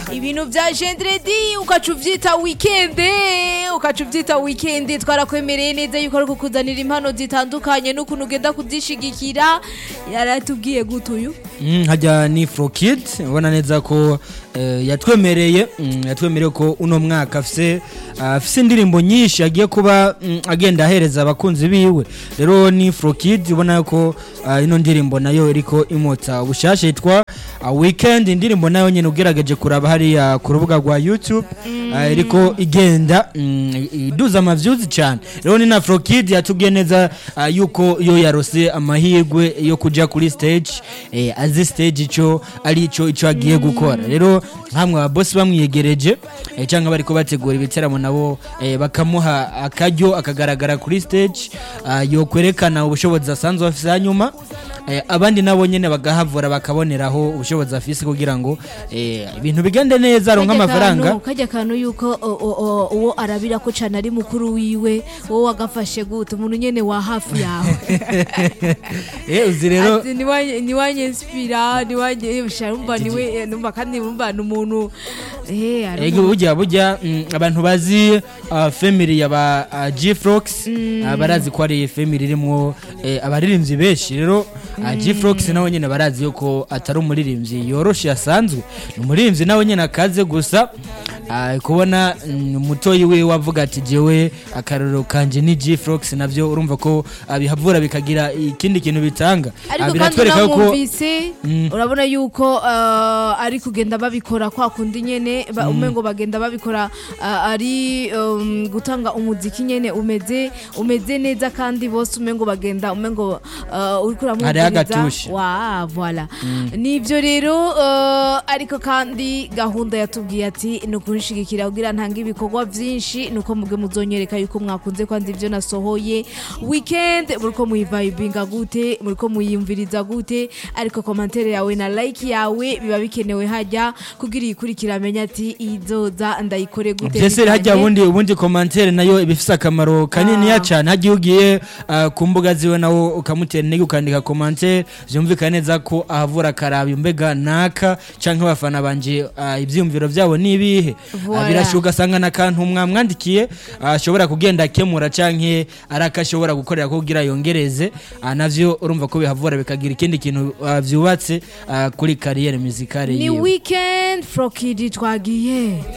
ibintu bya jendredi ukaca ubyita wikende ukaca ubyita wikende twarakwemereye neza yuko ari kukuzanira impano zitandukanye n'ukuntu ugenda kuzishigikira yaratubwiye gute uyu Mm, hajya ni Frokid ubona neza ko eh, yatwemereye mm, yatwemereye ko uno mwaka afise ah, afise indirimbo nyinshi agiye kuba mm, agenda ahereza abakunzi biwe rero ni Frokid ubona ko ah, ino ndirimbo nayo iriko imota ubushasha yitwa ah, Weekend indirimbo nayo nyene ugerageje kuraba hariya ku rubuga rwa YouTube ah, iriko igenda mm, iduza amavyuzi cyane rero ni na Frokid yatubwiye neza ah, yuko yo yarose amahirwe yo kuja kuri stage eh, azi stage ico ari ico ico agiye gukora rero nkamwe ababosi bamwiyegereje eh, cyangwa bariko bategura ibiteramo nabo eh, bakamuha akaryo akagaragara kuri stage ah, yo kwerekana ubushobozi asanzwe afise hanyuma eh, abandi nabo nyene bagahavura bakaboneraho ubushobozi afise kugira ngo eh, ibintu bigende neza aronka Kajya amafaranga kantu- kajya kantu yuko o- o- o- uwo arabira ko cyane ari mukuru wiwe wowe wagafashe gute umuntu nyene wa hafi yawe eh, uzi rero Ati, niwanye- niwanyespira niwanye sharumva niwe eh, numva kandi numva ni umuntu eh ari Ego burya burya mm, abantu bazi uh, family ya ba uh, G-Frox uh, barazi ko ari family irimo eh, abaririmbyi benshi rero uh, G-Frox nawe nyene barazi yuko atari umuririmbyi yoroshe asanzwe ni umuririmbyi nawe nyene akaze gusa uh, kubona mm, umutoyi we wavuga ati jewe akarorero kanje ni G-Frox navyo urumva ko uh, bihavura bikagira ikindi kintu bitanga Uh, ariko kandi biratwereka yuko unamwumvise urabona yuko uh, ari kugenda babikora kwa kundi nyene ba- umengo bagenda babikora uh, ari um, gutanga umuziki nyene umeze umeze neza kandi bose umengo bagenda umengo uh, uriko Hariho agatushe. wa voilà nivyo rero uh, ariko kandi gahunda yatubwiye ati ni ukunshigikira kugira ntange ibikorwa vyinshi nuko mubwe muzonyereka yuko mwakunze kwandi ivyo nasohoye weekend muriko muyivibinga gute muriko muyimviriza gute ariko komantere yawe na like yawe biba bikenewe hajya kugira iyikurikira amenye ati izoza ndayikore gute byese hajya bivanye- ubundi ubundi komantere nayo iba ifise akamaro kaniniya cyane hagiye ugiye ah, ku mbuga ziwe nawo ukamutera intege ukandika komantere byumvikana neza ko ahavura akaraba mbega naka cyangwa abafana banje ah, ibyiyumviro byabo ni ibihe Voilà. Ah, birashoboka ugasanga n'akantu mwamwandikiye ah, ashobora kugenda akemura cyangwa ari akashobora gukorera ko kugira yongereze ah, navyo urumva ko bihavura bikagira ikindi kintu ah, byubatse ah, kuri kariyeri muzikare ni yiwe weekend frokidi twagiye